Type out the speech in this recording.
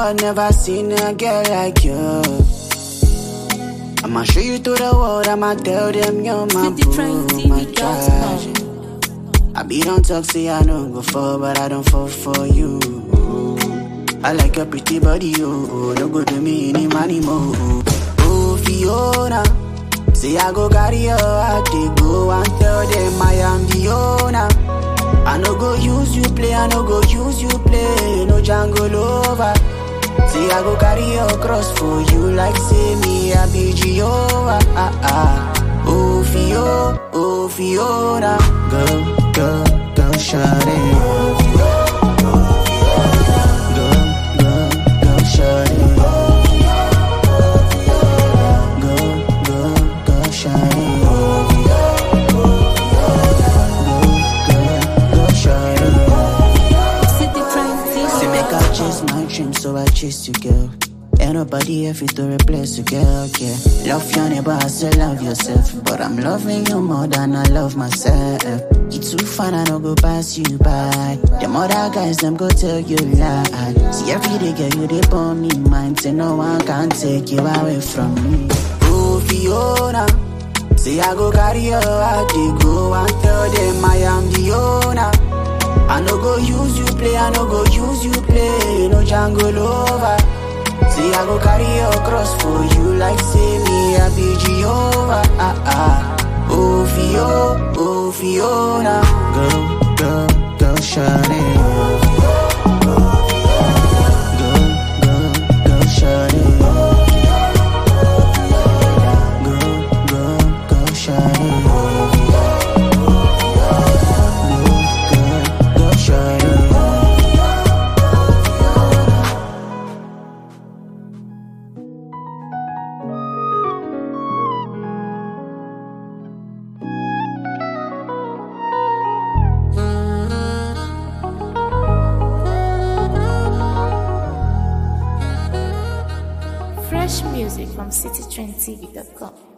world, never seen a girl like you. I'ma show you to the world, I'ma tell them you're my boo, my trash. I be don't talk, say I don't go for, but I don't fall for you. I like your pretty body, oh, don't go to me any money more. Oh, Fiona, say I go carry your heart, they go and tell them I am the owner. I no go use you play, I no go use you play, no jungle over. Say I go carry your cross for you like say me I be Jehovah. Ah, ah. Oh Fio, oh Fiona, go, go, go, shut it. Go, go, go, shut it. Go, go, go, shut it. Go, go, go, shut it. Say make I chase my dreams, so I chase you, girl. Ain't nobody here fit to replace you, girl, yeah. Love your neighbor as you love yourself. But I'm loving you more than I love myself. You too fine, I don't go pass you by. Them other guys, them go tell you lie. See every day, girl, you they burn me mind. Say no one can take you away from me. Oh, Fiona. Say I go carry your heart, they go and tell them I am the owner. I no go use you play, I no go use you play, no jungle over. Say I go carry your cross for you like say me I be Jehovah. Ah, ah. Oh Fio, oh Fiona, go, go, go, shut it. Go, go, go, shut it. Go, go, go, shut it. Go, go, go, shut it. Fresh music from citytrendtv.com.